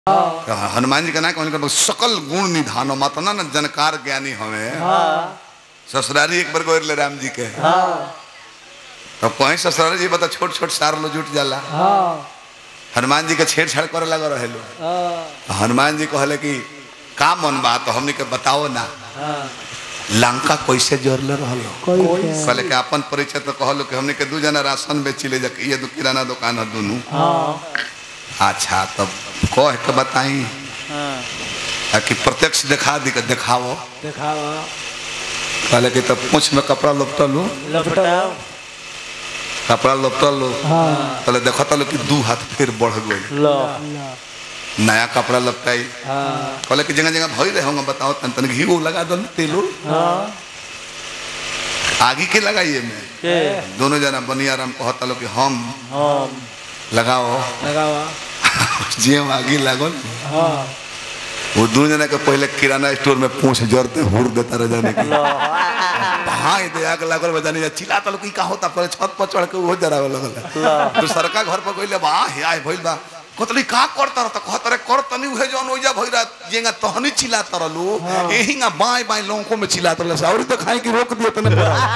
तो हनुमान जी का ना कहने सकल गुण निधानो मत ना न जनकार ज्ञानी हमें ससुरारी एक बार गोर ले राम जी के तो कहीं ससुरारी जी बता छोट छोट सार लो जुट जाला हनुमान जी के छेड़छाड़ करे लगा रहे लो तो हनुमान जी कहले कि का मन बा तो हमनी के बताओ ना लंका कैसे जोड़ले रहलो कहले कि अपन परिचय तो कहलो कि हमनी के दू जना राशन बेचिले जा ये दो किराना दुकान है दोनों अच्छा तब कह के बताई आ कि प्रत्यक्ष दिखा दी के दिखाओ देखावा कहले कि तब पूछ में कपड़ा लपटलू लपटाओ कपड़ा लपटलू कहले देखत लो कि दू हाथ फिर बढ़ गई लो नया कपड़ा लपटाई हाँ कहले कि जगह जगह भई रहे होंगे बताओ तन तन घी वो लगा दो तेलो हाँ आगे के लगाइए में के दोनों जना बनियाराम कहता लो कि हम हम लगाओ लगावा जे आगे लागल हाँ वो दोनों जना के पहले किराना स्टोर में पूछ जरते हुर देता रह जाने की लो हाँ दे आग लागल बजाने चिल्ला तलो कि का होता पहले छत पर चढ़ के वो जरावे लगल तो सरका घर पर गइले बा हे आय भइल बा कतली का करता रहता कहता रे कर तनी उहे जौन ओइजा भइरा जेंगा तहनी चिल्ला तरलू एहिंगा बाय बाय लोंको में चिल्ला तरल और तो खाई कि रोक दियो तने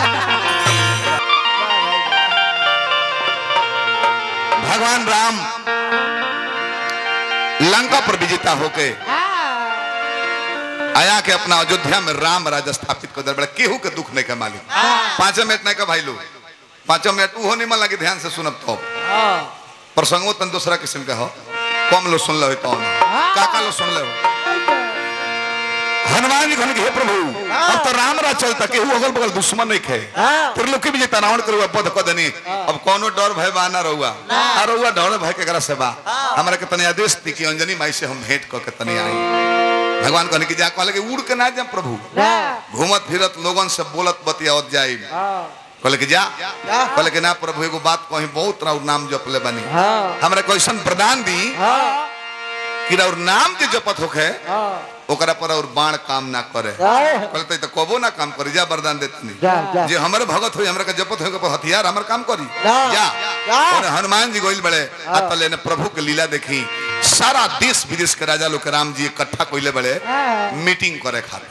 भगवान राम लंका पर विजेता होके आया के अपना अयोध्या में राम राज स्थापित कर दे केहू के दुख नहीं के मालिक पांच मिनट नहीं का भाई लोग पांचों मिनट उहो नहीं मन लगे ध्यान से सुनब तो हाँ प्रसंगो तन दूसरा किस्म के हो कम लोग सुन लो तो काका लोग सुन लो हनुमान जी कहने कि हे प्रभु अब तो राम राज चलता केहू अगल बगल दुश्मन नहीं खे हाँ। त्रिलोकी भी जेता रावण करुआ पद क देनी अब कोनो डर भय बा ना रहुआ आ रहुआ डर भय के करा से बा हमरा के तनी आदेश दी कि अंजनी माई से हम भेंट क के तनी आई भगवान कहने की जा कहले कि उड़ के ना जा प्रभु घूमत फिरत लोगन से बोलत बतियावत जाई हाँ कहले कि जा कहले कि ना प्रभु एगो बात कहीं बहुत राउर नाम जपले बनी हाँ हमरा कैसन प्रदान दी हाँ कि राउर नाम के जपत होखे हाँ ओकरा पर और बाण काम ना करे हाँ। कहले तो कबो ना काम करी जा वरदान देतनी जा जा जे हमरे भगत होई हमरा के जपत होई पर हथियार हमर काम करी जा। जा जा। और हनुमान जी गोइल बड़े अतले ने प्रभु के लीला देखी सारा देश विदेश के राजा लोग के राम जी इकट्ठा कोइले बड़े हाँ। मीटिंग करे खातिर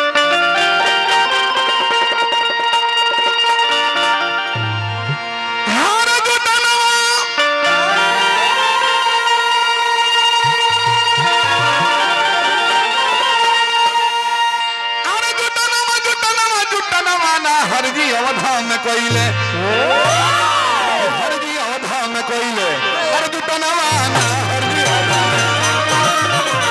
हार जुटनवा अरे जुटनवा जुटनवा जुटनवा ना हरजी अवधा में कोइले हरजी अवधा में कोइले अरे जुटनवा ना हरजी अवधा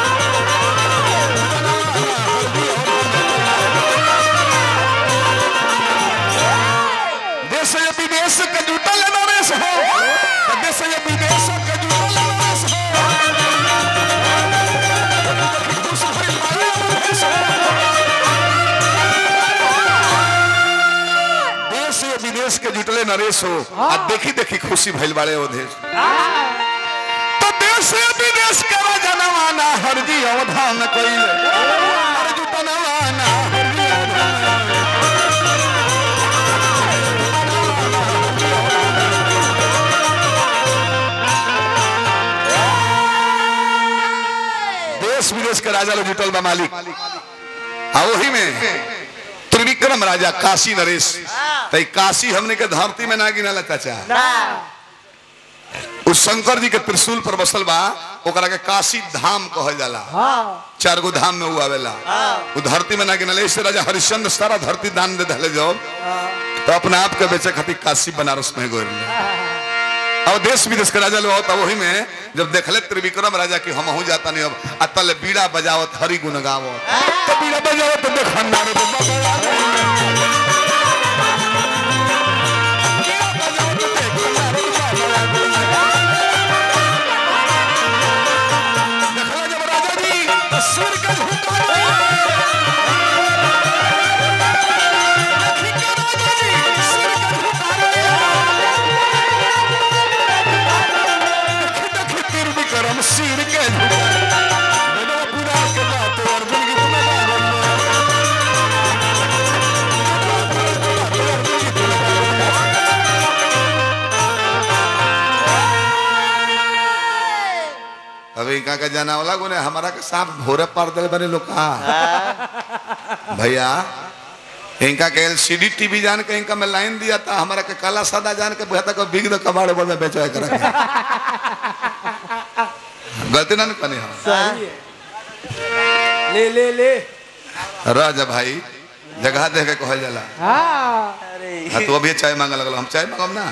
देश या विदेश के जुटल नरेश हो तो देश या विदेश के जुटल नरेश हो खुश भइल बारे नरेश हो। देश या विदेश के जुटले नरेश हो आ देखी देखी खुशी भइल बाड़े ओ देश तो देश या विदेश के जनवाना हरजी अवधा में कइले हर जुटनवाना हरजी अवधा में देश विदेश के राजा लोग जुटल बा मालिक आ वही में त्रिविक्रम राजा काशी नरेश तई काशी हमने के धरती में ना गिनाला चाचा उस शंकर जी के त्रिशूल पर बसल बा ओकरा के काशी धाम कहल जाला हाँ चार गो धाम में वो आवेला वो धरती में ना गिनाले इससे राजा हरिश्चंद्र सारा धरती दान दे धले जाओ तो अपने आप के बेचे खातिर काशी बनारस में गोर अब देश विदेश के राजा लोग होता वही में जब देखले त्रिविक्रम राजा की हम हूँ जाता नहीं अब अतल बीड़ा बजावत हरि गुण गावत तो बीड़ा बजावत तो देख नारे तो बाबा देखला जब राजा जी तो सिर के झुका करम सिर के झुका पूरा के बात और जिंदगी में अभी इनका के जनावला गुने हमारा के सांप भोरे पार दे बने लोग का भैया इनका के एलसीडी टीवी जान के इनका में लाइन दिया था हमारा के काला सादा जान के बुझाता को बिग द कबाड़ बोल में बेचो कर गलती ना कनी हम सही है ले ले ले राजा भाई जगह देख के कहल जाला हाँ अरे हाँ तो अभी चाय मांगे लगल हम चाय मांगब ना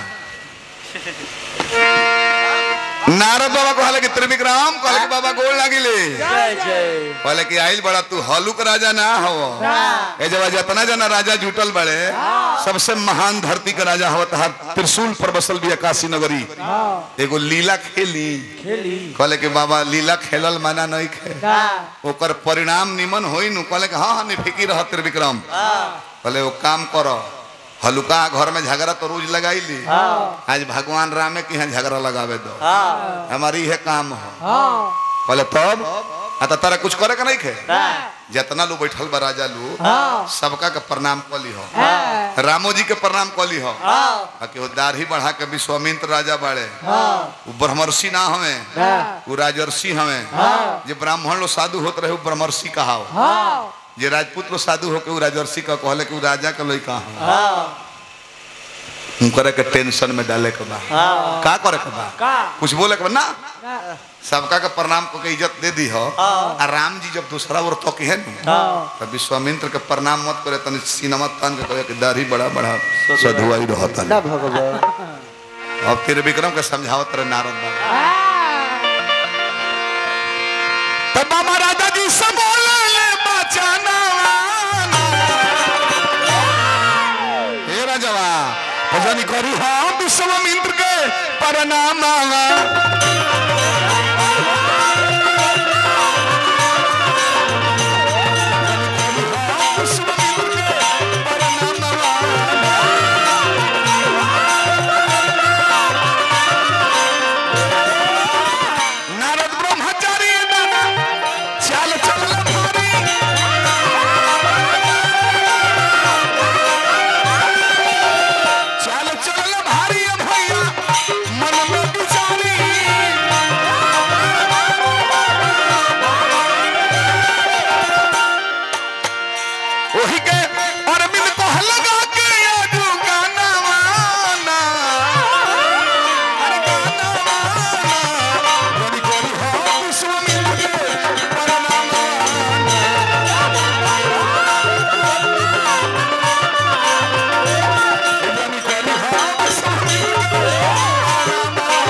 नारद बाबा कहले कि त्रिविक्रम कहले कि बाबा गोल लागिले जय जय कहले कि आइल बड़ा तू हलुक राजा ना हो ए जब जितना जना राजा जुटल बड़े सबसे महान धरती का राजा हो तहार त्रिशूल पर बसल भी काशी नगरी हाँ एगो लीला खेली खेली कहले कि बाबा लीला खेलल माना नहीं खे का ओकर परिणाम निमन होई नु कहले कि हाँ हाँ निफिकी रह त्रिविक्रम कहले वो काम करो हलुका घर में झगड़ा तो रोज लगाई ली हाँ आज भगवान रामे के यहाँ झगड़ा लगावे दो हाँ हमारी यह काम हो हाँ कहले तब आ तो तारा कुछ करे का नहीं खे हाँ जितना लोग बैठल बा राजा लोग हाँ सबका के प्रणाम कली हो हाँ रामो जी के प्रणाम कली हो हाँ बाकी वो दाढ़ी बढ़ा के विश्वामित्र राजा बाड़े हाँ वो ब्रह्मर्षि ना हवे हाँ वो राजर्षि हवे हाँ। जे ब्राह्मण लोग साधु होत रहे वो ब्रह्मर्षि कहा हाँ जे राजपूत लोग साधु होके वो राजर्षि का कहले कि वो राजा के लइका हो हाँ करे के टेंशन में डाले के बा हाँ का करे के बा का कुछ बोले के बा ना का सबका के प्रणाम को के इज्जत दे दी हो आ राम जी जब दूसरा ओर तो है नु हाँ तब विश्वामित्र के प्रणाम मत करे तनी सिनेमा तान के कहे कि दाढ़ी बड़ा बड़ा सधुआई रहता ना भगवान अब फिर विक्रम के समझावत रहे नारद बाबा तब बाबा राजा जी से बोले ले बचाना हे राजवा भजन करी हाँ विश्वामित्र के प्रणाम विश्वामित्र के प्रणाम नारद ब्रह्मचारी नाना चाल चल मारी चाल चल भारी भैया मन में विचारी ओही के अरविंद को लगा के आजू गाना वाना अरे गाना वाना गोरी गोरी हो विश्वामित्र के प्रणाम गोरी गोरी हो विश्वामित्र के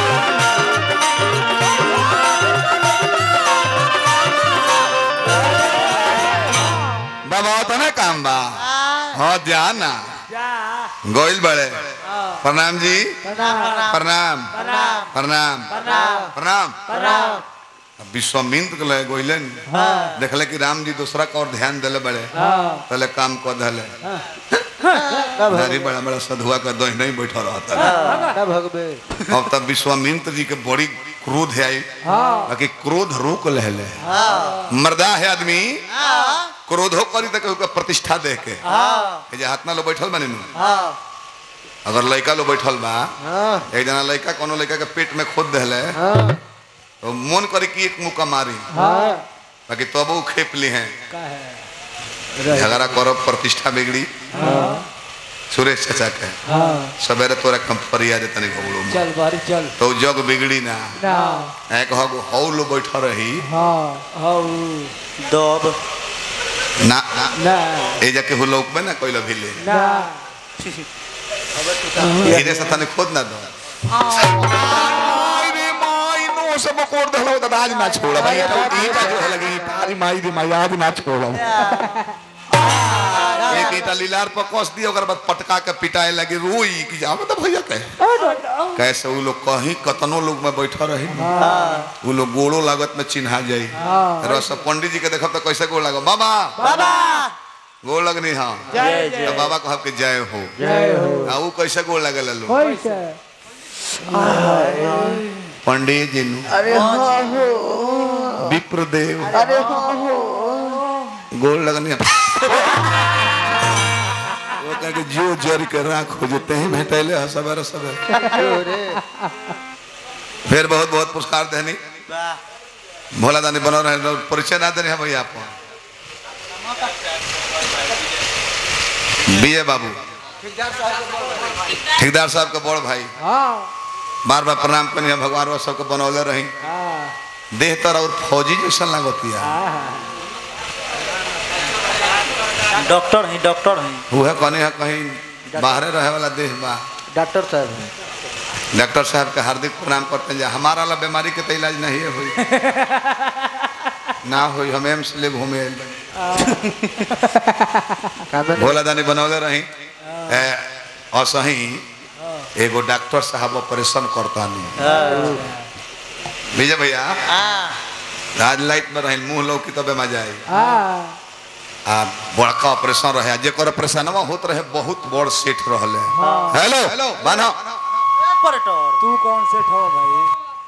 बाबा होता ना काम बा हाँ ध्यान ना जा गोइल बड़े प्रणाम जी प्रणाम प्रणाम प्रणाम प्रणाम प्रणाम प्रणाम प्रणाम अब विश्वामित्र के लगे गोइलन हाँ देखले कि राम जी दूसरा का और ध्यान दिले बड़े हाँ पहले काम को धले ना नारी बड़ा बड़ा सधुआ का दोह नहीं बैठा रहता ना भगवे अब तब विश्वामित्र जी के बड़ी क्रोध आई हाँ बाकी क्रोध रोक ले मर्दा है आदमी क्रोधो करी तक ओकर प्रतिष्ठा देख के हाँ ए जे हाथ ना लो बैठल बने नु हाँ अगर लड़का लो बैठल बा हाँ एक जना लड़का कोनो लड़का के पेट में खोद देले हाँ तो मन करे कि एक मुक्का मारी हाँ बाकी तब वो खेप ली हैं का है झगड़ा करब प्रतिष्ठा बिगड़ी हाँ सुरेश चाचा के हाँ सवेरे तोरा कम परिया दे तनी भगड़ो में चल बारी चल तो जग बिगड़ी ना ना एक हगो हौ लो बैठा रही हाँ हाँ दब ना ना ना ए जाके हो लोक में ना कोई भी ले ना धीरे से तने खोद ना दो रे माई नो सब कोड दलो त आज ना छोड़ा भाई तो ईटा जो है लगी तारी माई दी माई आज ना छोड़ा एक ईटा लीलार पर कस दिया ओकर बाद पटका के पिटाए लगी रोई कि जाओ तो भैया कहे कैसे वो लोग कहीं कतनो लोग में बैठा रही वो लोग गोड़ो लागत में चिन्हा जाई हाँ। रस पंडित जी के देखब तो कैसे गोड़ लागो बाबा बाबा गोड़ लगनी हाँ जय तो बाबा कहब के जय हो जय हो आ वो कैसे गोड़ लगे लो कैसे पंडित जी नु अरे हाँ हो विप्रदेव अरे हाँ हो गोड़ लगनी वो कह के जो जर के राख हो जते हैं भेटैले ह सवेरे सवेरे रे फिर बहुत बहुत पुरस्कार देनी वाह भोला दानी बनो रहे परिचय ना देने हैं भैया आप बी ए बाबू ठेकेदार साहब के बड़ भाई हाँ बार बार प्रणाम करिए भगवान वो सबके बनौले रही हाँ देह तर और फौजी जैसा लागती है हाँ डॉक्टर हैं डॉक्टर हैं वह कहनी है कहीं बाहरे रहे वाला देह बा डॉक्टर साहब हैं डॉक्टर साहब के हार्दिक प्रणाम करते हैं जे हमारा वाला बीमारी के तो इलाज नहीं है हुई ना हुई हम एम्स ले घूमे आइल बानी। कामन भोला दानी बनौले रही ए, और सही एगो डॉक्टर साहब ऑपरेशन करता नहीं विजय भैया आज लाइट में रही मुंह लौकी तबे मजा आई हाँ आ बड़का ऑपरेशन रहे आ जेकर ऑपरेशनवा होत रहे बहुत बड़ सेठ रहले हेलो हेलो बानो ऑपरेटर तू कौन से ठो भाई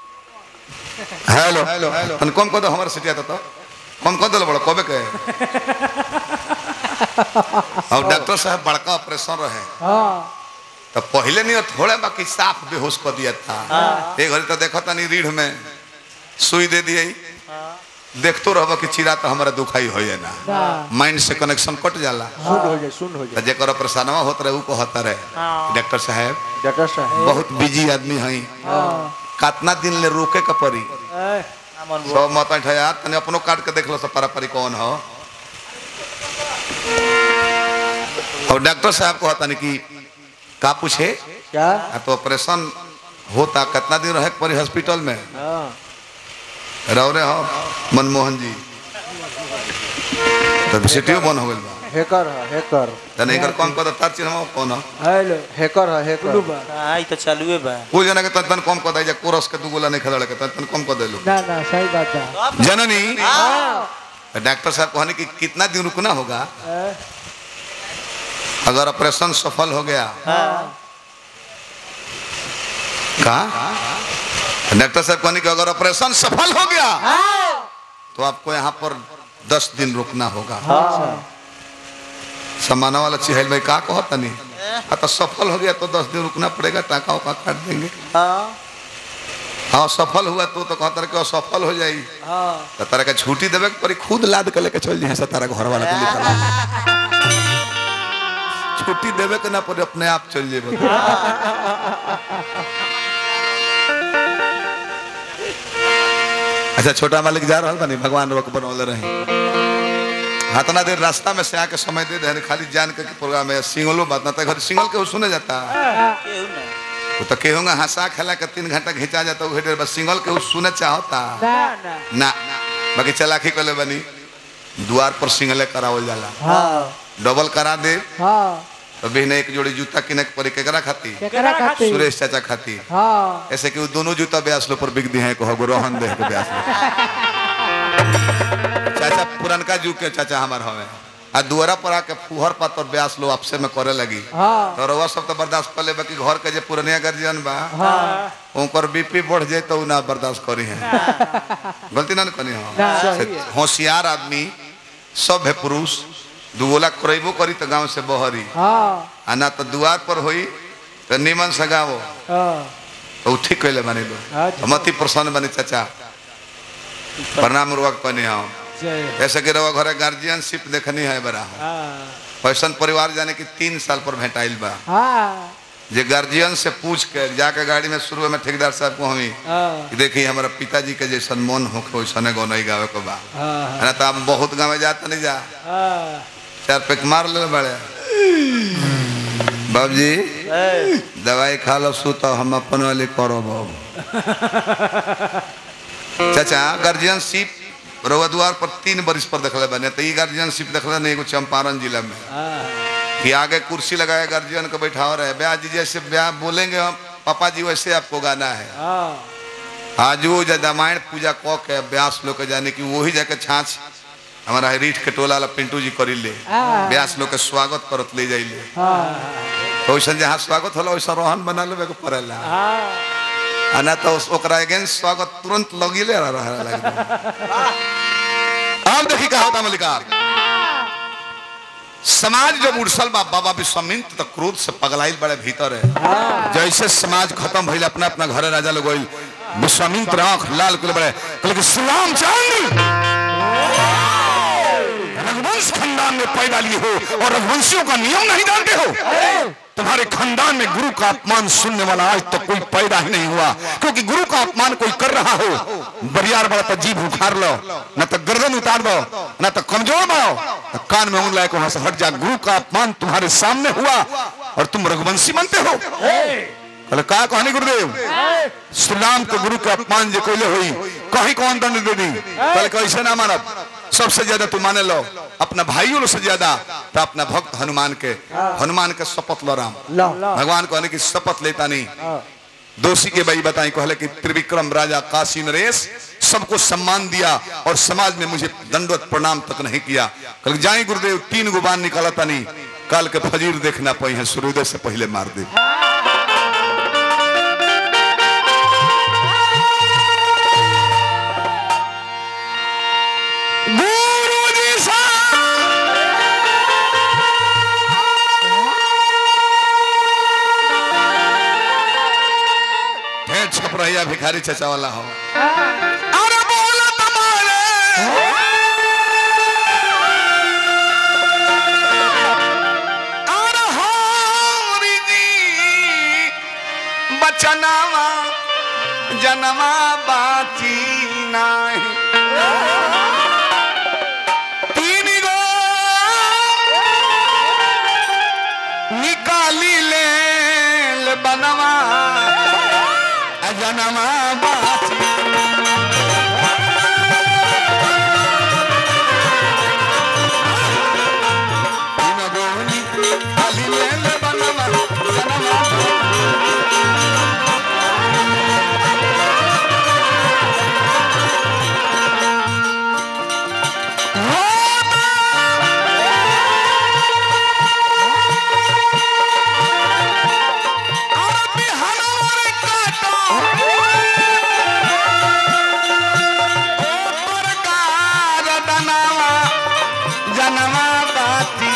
हेलो हेलो हेलो तन कम कर दो हमारे सेठिया तो कम कर दो बड़ा कबे के और डॉक्टर साहब बड़का ऑपरेशन रहे हाँ तो पहले नहीं थोड़े बाकी साफ बेहोश कर दिया था एक घड़ी तो देखो तनी रीढ़ में सुई दे दिए देखतो रहबो कि चिरा तो हमारा दुखाई हो ना ना माइंड से कनेक्शन कट जाला सुन हो जाए सुन हो तो जाए जेकर ऑपरेशनवा होत रहे उ कहता रहे हाँ। डॉक्टर साहब डॉक्टर साहब बहुत बिजी आदमी हई हाँ कितना दिन ले रोके के पड़ी ए, अमन सब मत यार तने अपनो काट के देख लो सब पारा कौन हो और डॉक्टर साहब को कहता नहीं कि का पूछे क्या आ तो ऑपरेशन होता कितना दिन रहे के पड़ी हॉस्पिटल में हाँ रहो रे हो मनमोहन जी तो सिटियो बंद हो गई बा हैकर है हैकर तने एकर कम कर तार चिन्ह हम कौन हो हेलो हैकर है हैकर आई तो चालू है बा कुल जना के तन तन कम कर दे कोरस के दू गोला नहीं खेलड़ के तन तन कम कर देलो ना ना सही बात है जननी हाँ डॉक्टर साहब कहने कि कितना दिन रुकना होगा ए, अगर ऑपरेशन सफल हो गया कहा डॉक्टर साहब कहने कि अगर ऑपरेशन सफल हो गया तो आपको यहाँ पर दस दिन रुकना होगा अच्छा समाना वाला चिहल भाई का कहो तनी हाँ तो सफल हो गया तो दस दिन रुकना पड़ेगा टाका उका काट देंगे हाँ हाँ सफल हुआ तो तो कहता रहे कि असफल हो जाई हाँ तो तारा के छुट्टी देवे के पड़ी खुद लाद के लेके चल जाए से तारा घर वाला के निकल छुट्टी देवे के ना पड़े अपने आप चल जेबे अच्छा छोटा मालिक जा रहा बानी भगवान रोक बनौले रहे हाथना देर रास्ता में से आके समय दे दे खाली जान के कि प्रोग्राम है सिंगलो बात ना घर सिंगल के सुने जाता केहू ना वो तो केहूँगा हंसा खेला के तीन घंटा खिंचा जाता वो घेर बस सिंगल के वो सुने चाहता ना ना ना बाकी चलाकी कले बनी द्वार पर सिंगले करावल जाला हाँ डबल करा दे हाँ तो बहने एक जोड़ी जूता किने के पड़ी केकरा खाती केकरा खाती सुरेश चाचा खाती हाँ ऐसे कि वो दोनों जूता ब्यास लो पर बिक दी है को हगो रोहन दे के ब्यास लो चाचा पुरनका जुग के चाचा हमार हवे आ दुआरा पर आके फुहर पात और ब्यास लो आपसे में करे लगी हाँ तो रउआ सब तो बर्दाश्त कर लेबे कि घर के जे पुरनिया गार्जियन बा हाँ उनकर बीपी बढ़ जाए तो उ ना बर्दाश्त करी है गलती ना न करी ना, हम सही है। होशियार आदमी सब है पुरुष दुगोला करेबो करी तो गांव से बहरी हाँ आ ना तो दुआर पर होई तो निमन से गावो हाँ तो उ ठीक कैले बनी लो अच्छा। मती प्रसन्न बनी चाचा प्रणाम रुआ कनी हम जय ऐसे कि रवा घरे गार्जियनशिप देखनी है बड़ा हाँ फैशन परिवार जाने की तीन साल पर भेटाइल बा हाँ जे गार्जियन से पूछ के जाके गाड़ी में शुरू में ठेकेदार साहब को हमी हाँ कि देखी हमारा पिताजी के जैसन मन होके वैसने गो नहीं गावे को बा हाँ ना तो आप बहुत गाँव जाता नहीं जा हाँ चार पैक मार ले बड़े बाबूजी ए, दवाई खा लो सुतो हम अपन वाली करो बाबू चाचा गार्जियनशिप रउआ द्वार पर तीन बरिस पर देखले बने तो ई गार्जियनशिप देखले नहीं एगो चंपारण जिला में हाँ कि आगे कुर्सी लगाए गार्जियन को बैठाओ रहे ब्याह जी जैसे ब्याह बोलेंगे हम पापा जी वैसे आपको गाना है हाँ आज वो जा रामायण पूजा क के व्यास लोग के जाने की वही जाके छाछ हमारा रीठ के टोला ला पिंटू जी करी ले हाँ। व्यास लोग के स्वागत करत ले जाइले हाँ तो वैसा जहाँ स्वागत होला वैसा रोहन बना लेवे के पड़ेला हाँ आ ना तो उस- ओकरा अगेंस्ट स्वागत तुरंत लगिले रह रहा लगे अब देखी का होता मलिकार समाज जब उड़सल बा बाबा विश्वामित्र तो क्रोध से पगलाइल बड़े भीतर है जैसे समाज खत्म भइल अपना अपना घरे राजा लोग गइल विश्वामित्र आंख लाल कर बड़े कहले कि श्री राम चंद्र रघुवंश खानदान में पैदा लिए हो और रघुवंशियों का नियम नहीं जानते हो तुम्हारे खानदान में गुरु का अपमान सुनने वाला आज तक कोई पैदा ही नहीं हुआ क्योंकि गुरु का अपमान कोई कर रहा हो बरियार बड़ा तो जीभ उखाड़ लो न तो गर्दन उतार दो न तो कमजोर बनाओ न कान में उंगला वहां से हट जा गुरु का अपमान तुम्हारे सामने हुआ और तुम रघुवंशी बनते हो कहले का कहानी गुरुदेव श्री राम के गुरु के अपमान जे कोइले हुई कहीं कौन दंड दे दी कहले कैसे ना मानब सबसे ज्यादा तू माने लो अपना भाइयों से ज्यादा तो अपना भक्त हनुमान के हनुमान के शपथ लो राम लो भगवान कहने की शपथ लेता नहीं दोषी के भाई बताई कहले कि त्रिविक्रम राजा काशी नरेश सबको सम्मान दिया और समाज में मुझे दंडवत प्रणाम तक नहीं किया कल जाए गुरुदेव तीन गो बाण निकाला था नहीं कल के फजीर देखना पाई है सूर्योदय से पहले मार दे गुरु जी सा ढेर छप रहिया भिखारी चचा वाला हो अरे बोल तुम्हारे अरे हरि जी बचनावा जनवा बाची नाही तीन गो निकाली ले ले बनवा जनवा बाची तीन गो निकाली ले ले बनवा जनवा अरबी हनवर काटो ओ प्रकार दनवा जनवा बाती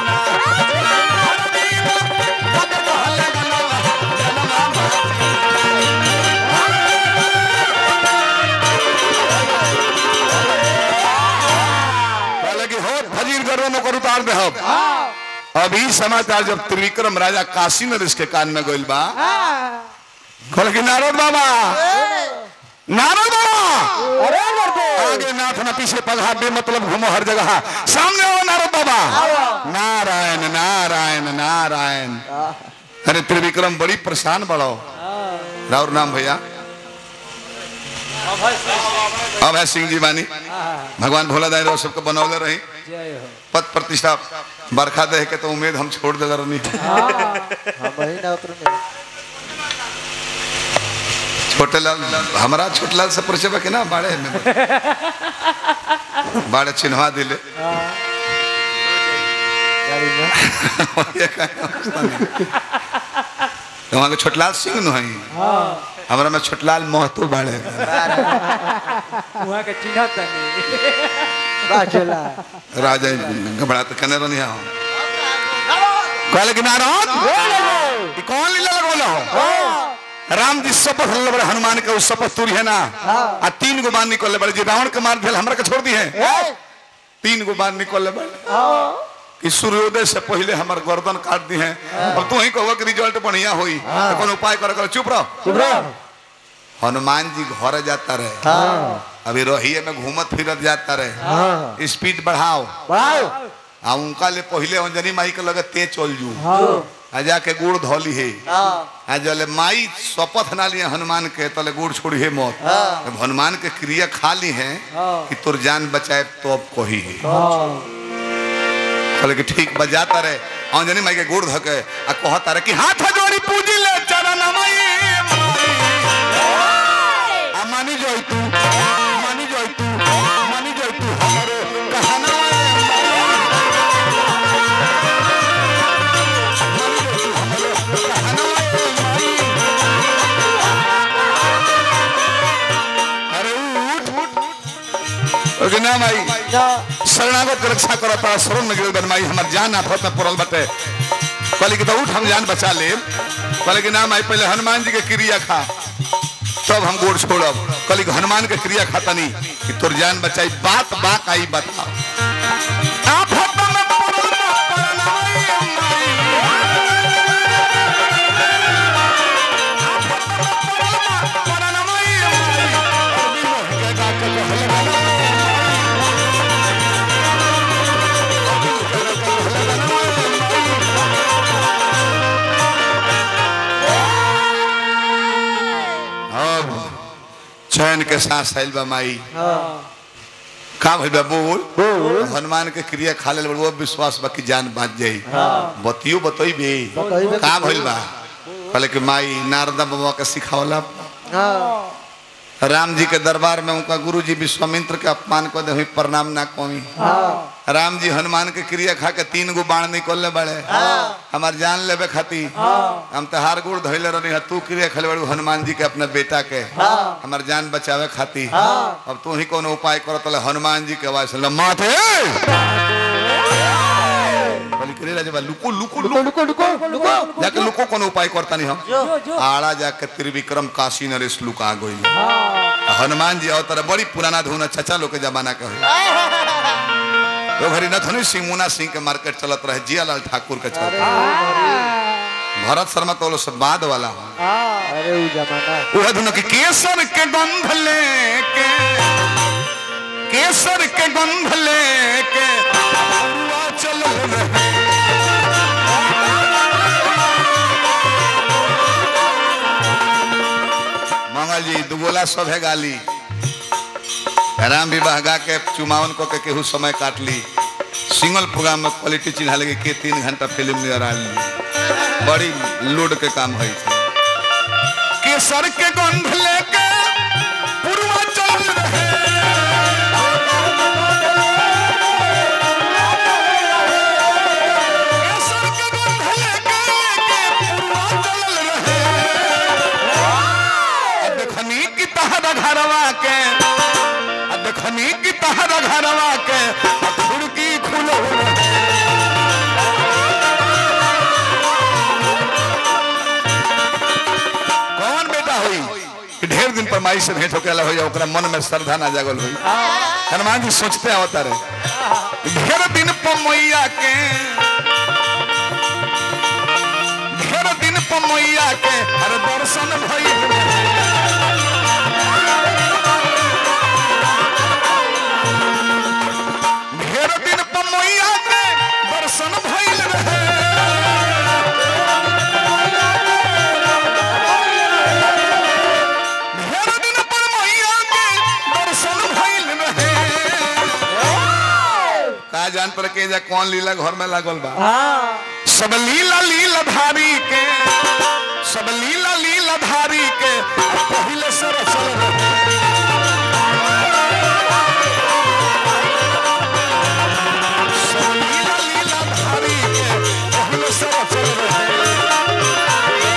लगी हो फजीर गर्व में कर उतार दे हम अभी समाचार जब त्रिविक्रम राजा काशी नरेश के कान में गोइल बा कहल कि नारद बाबा नारद बाबा अरे लड़के आगे नाथ ना पीछे पगहा बे मतलब घूमो हर जगह सामने आओ नारद बाबा नारायण नारायण नारायण अरे त्रिविक्रम बड़ी परेशान बड़ो राउर नाम भैया अभय सिंह जी बानी भगवान भोला दाई रहो सबको बनौले रही जय हो पद प्रतिष्ठा बरखा दे के तो उम्मीद हम छोड़ दे रहनी हम वही ना उतरने छोटे लाल हमारा छोटे लाल से परिचय बा के ना बाड़े में बाड़े चिन्हवा दिले गाड़ी में ये काहे अवस्था नहीं। तो वहाँ के छोटलाल सिंह नु हई हमरा में छोटलाल महतो बाड़े वहाँ के चिन्ह तनी बाचला राजा घबरा तो कने रहनी हम कहले कि नारद ई कौन लीला लगोला हो राम जी शपथ ले बड़े हनुमान के उस शपथ तुरी है ना आ तीन गो बाण निकल बड़े जी रावण के मार भेल हमरा के छोड़ दी है तीन गो बाण निकल बड़े कि सूर्योदय से पहले हमार गर्दन काट दी है अब तू ही कहो कि रिजल्ट बढ़िया हुई तो कोनो उपाय कर कर चुप रहो चुप रहो हनुमान जी घर जाता रहे हाँ अभी रोहिए में घूमत फिरत जाता रहे हाँ स्पीड बढ़ाओ बढ़ाओ आ उनका ले पहले अंजनी माई के लगे ते चल जू हाँ आ जाके गुड़ धोली है हाँ आ जले माई शपथ ना लिए हनुमान के तले गुड़ छोड़ी है मौत जब हनुमान के क्रिया खा ली है हाँ। कि तोर जान बचाए तो अब कोही है हाँ कहले कि ठीक बजाता रहे अंजनी माई के गुड़ धके आ कहता रहे कि हाथ जोड़ी पूजी ले चरण माई आ मानी जोई तू मानी जोई तू मानी जोई तू हमरो कहना अरे उठ उठ ओके ना माई ना शरणागत के रक्षा करत बड़ा शरण में गिरल बन माई हमर जान आफत में पड़ल बटे कहले कि तो उठ हम जान बचा ले कहले कि ना माई पहले हनुमान जी के क्रिया खा तब हम गोड़ छोड़ब कल हनुमान के क्रिया खाता नहीं कि तोर जान बचाई बात बात आई बता आफत में पड़ल बा परनाई माई। अब चैन के साथ आइल बा माई का भइल बा बोल बोल हनुमान के क्रिया खा ले वो विश्वास बा कि जान बाँच जाई बतियो बतइबे बतइबे का भइल बा कहले कि माई नारदा बाबा के सिखावला हाँ राम जी के दरबार में उनका गुरु जी विश्वामित्र के अपमान कर दे हुई प्रणाम ना कमी हाँ राम जी हनुमान के क्रिया खा के तीन गो बाण निकलने बड़े हमार जान लेबे खाती हम तो हार गुड़ धैले रही है तू क्रिया खेले बड़ू हनुमान जी के अपने बेटा के हमार जान बचावे खाती अब तू ही कोनो उपाय करो तो हनुमान जी के आवाज से माथे बोली करे राजा लुको लुको लुको लुको लुको लुको लुको जाके लुको कोनो उपाय करता नहीं हम जो जो आड़ा जाके त्रिविक्रम काशी नरेश लुका गई हनुमान जी अवतार बड़ी पुराना धुन चचा लोग के जमाना के हुई तो घरी नथनी सिंह मुना सिंह के मार्केट चलत रहे जियालाल ठाकुर के चलत रहे। भरत शर्मा तो लोग सब बाद वाला हो अरे वो जमाना वह धुन के केसर के गंध लेके केसर के गंध लेके अरुआ चलल रहे। मंगल जी दुगोला सब है गाली राम विवाह गा के चुमावन को के केहू समय काट ली सिंगल प्रोग्राम में क्वालिटी चिन्हा लगे के तीन घंटा फिल्म में आ बड़ी लोड के काम है केसर के गंध लेके पुरवा चल रहे केसर के गंध लेके पुरवा चल रहे अब देखनी की तहरा घरवा के अब देखनी की तहरा घरवा के अब खिड़की खुलो कौन बेटा हुई कि ढेर दिन पर माई से भेंट होके अलग हो जाए ओकरा मन में श्रद्धा ना जागल हुई हनुमान जी सोचते आवता रहे ढेर दिन पर मैया के ढेर दिन पर मैया के अरे दर्शन भई ढेर दिन पर मैया के दर्शन भइल रहे ढेर दिन पर मैया के दर्शन भइल रहे का जान पर के जा कौन लीला घर में लागल बा सब लीला लीला धारी के सब लीला लीला धारी के अब पहिले से रचल रहे सब लीला लीला धारी के पहिले से रचल रहे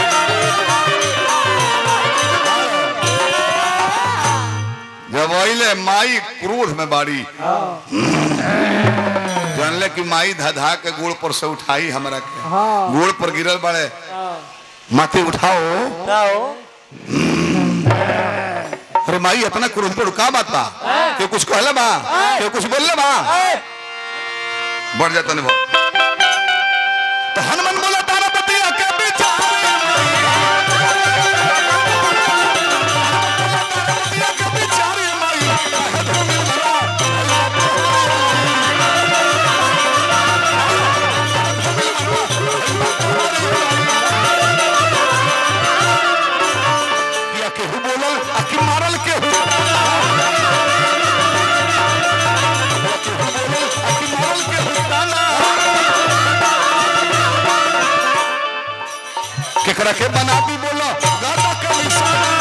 जब अइले माई क्रोध में बाड़ी जानले कि माई धधा के गोड़ पर से उठाई हमरा के हाँ गोड़ पर गिरल बाड़े माथे उठाओ जाओ अरे माई इतना क्रोध पर का बात बा के कुछ कहले बा के कुछ बोलले बा बढ़ जाता नहीं तो हनुमान बोला तारा बतिया के विचार बतिया के विचार माई या केहू बोलल आ कि मारल केहू या केहू बोलल आ कि मारल केहू ताना। केकरा के बना दी बोलो गादा के निशाना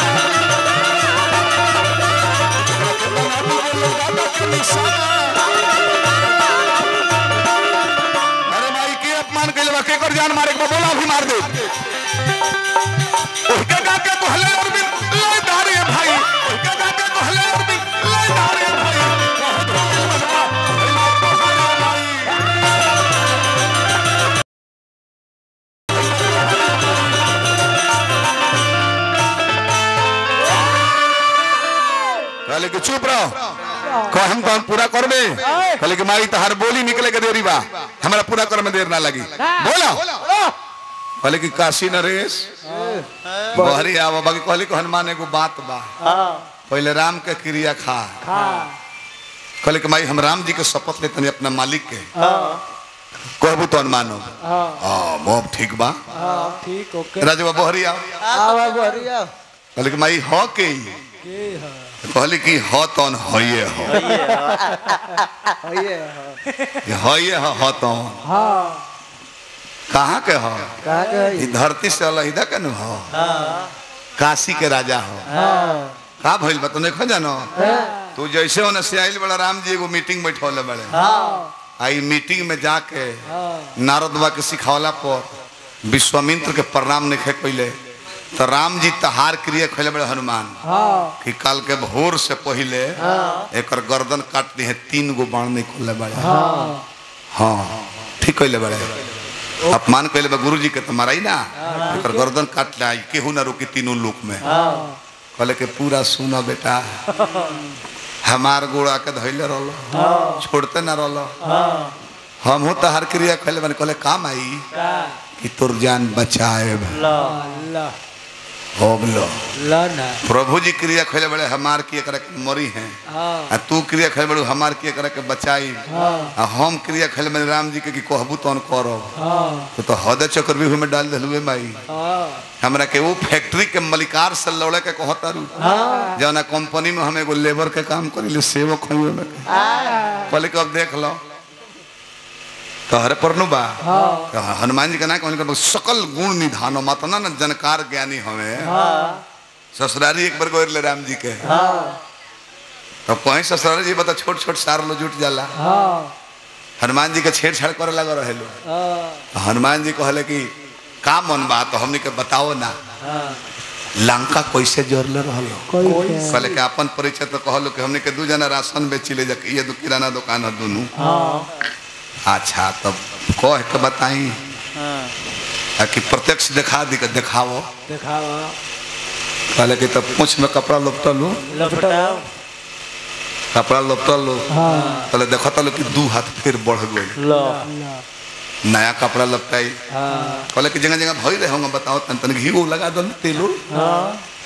केकरा के बना दी बोलो गादा के निशाना अरे भाई के अपमान कैले बा केकर जान मारे के बा? बोला अभी मार दे उसके काके कहले और भी ले धारे भाई उसके काके कहले और भी ले धारे भाई बहुत हो गया बजा तो खाना भाई कहम तो हम पूरा करबे कहले कि माई तहार बोली निकले के देरी बा हमरा पूरा करे में देर ना लगी बोलो कहले कि काशी नरेश बहरी आवा बाकी कहले कि हनुमान एगो बात बा हाँ पहले राम के क्रिया खा कहले कि माई हम राम जी के शपथ लेते अपना मालिक के हाँ कहबू तो मानो हाँ हाँ मोब ठीक बा हाँ ठीक ओके राजवा बहरी आओ आवा बढ़िया कहले कि माई हो के ही? के है कहले कि हो तौन होइए हो ये है कि होइए हो हो तौन हाँ कहाँ के हो कहाँ के ई धरती से अलहिदा के न हो काशी के राजा हो हाँ का भइल बा तू नहीं जानो तू जैसे होने से आइल बड़ा राम जी एगो मीटिंग बैठौले बड़े हाँ आई मीटिंग में जाके हाँ नारद बा के सिखौला पर विश्वामित्र के प्रणाम नहीं खे कैले तो राम जी तहार क्रिया खैले बड़े हनुमान हाँ कि काल के भोर से पहले एक गर्दन काट दी है तीन गो बाण नहीं खोले बड़े हाँ हाँ ठीक कैले बड़े अपमान कैले बा गुरु जी के तो माराई ना एक गर्दन काट ले केहू ना रोकी तीनों लोक में हाँ कहले के पूरा सुना बेटा हमार गोड़ा के धैले रहलो छोड़ते ना रहलो हम हो तहार क्रिया खैले बने कहले काम आई का कि तोर जान बचाए अल्लाह हो गलो लाना प्रभु जी क्रिया खैले बड़े हमार किए करे के मरी हैं हाँ आ तू क्रिया खैले बड़े हमार किए करे के बचाई हाँ आ हम क्रिया खैले बड़े राम जी के कि कहबू तौन करब हाँ तो तो हद चक्रव्यूह में डाल दिलुए माई हाँ हमरा के वो फैक्ट्री के मलिकार से लौड़े के कहतारू हाँ जौना कंपनी में हम एगो लेबर के काम करी सेवक हई में पहले के अब देख लो तोहरे पर नु बा हाँ तो हनुमान जी का ना कहने सकल गुण निधान मातना न जनकार ज्ञानी हमें हाँ ससुरारी एक बार गोर ले राम जी के हाँ तो कहीं ससुरारी जी बता छोट छोट सार लो जुट जाला हाँ हनुमान जी के छेड़छाड़ करे लगा रहे लो हाँ तो हनुमान जी कहले कि का मन बा तो हमने के बताओ ना हाँ लंका कैसे जोड़ले रहलो कोई कहले कि अपन परिचय तो कहलो कि हमने के दू जना राशन बेचिले जा ये दो किराना दुकान है दोनों हाँ अच्छा तब कह के बताई हाँ आ कि प्रत्यक्ष दिखा दी के दिखाओ दिखावा कहले कि तब पूछ में कपड़ा लपटल लो लपटाओ कपड़ा लपटल लो हाँ कहले देखता लो कि दू हाथ फिर बढ़ गई लो अल्लाह नया कपड़ा लपटाई हाँ कहले कि जगह जगह भई रहे होंगे बताओ तन तन घी वो लगा दो तेलो हाँ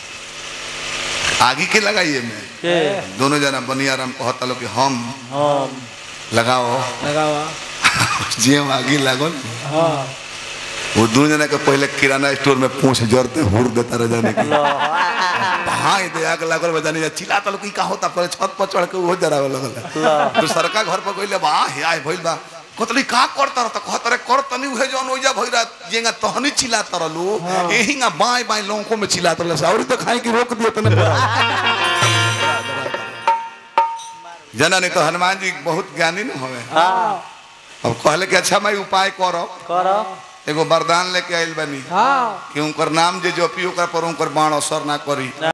आगे के लगाइए में के दोनों जना बनियाराम कहता लो कि हम हम लगाओ लगावा जे आगे लागल हाँ वो दोनों जना के पहले किराना स्टोर में पूछ जरते हुर देता रह जाने की लो हाँ ये आग लागल बजाने जा चिल्लाता लोग का होता पहले छत पर चढ़ के वो जरावे लगल तो सरका घर पर गइले बा हे आय भइल बा कतली का करता रहता कहता रे कर तनी उहे जौन ओइजा भइरा जेंगा तहनी चिल्लाता रहलू एहिंगा बाएं बाएं लोगों में चिल्लाता रहल और तो खाए की रोक दियो तने जना नहीं तो हनुमान जी बहुत ज्ञानी न होवे हाँ अब कहले कि अच्छा मैं उपाय करो करो एगो वरदान लेके आइल बनी हाँ कि उनकर नाम जे जपी ओकर पर उनकर बाण असर ना करी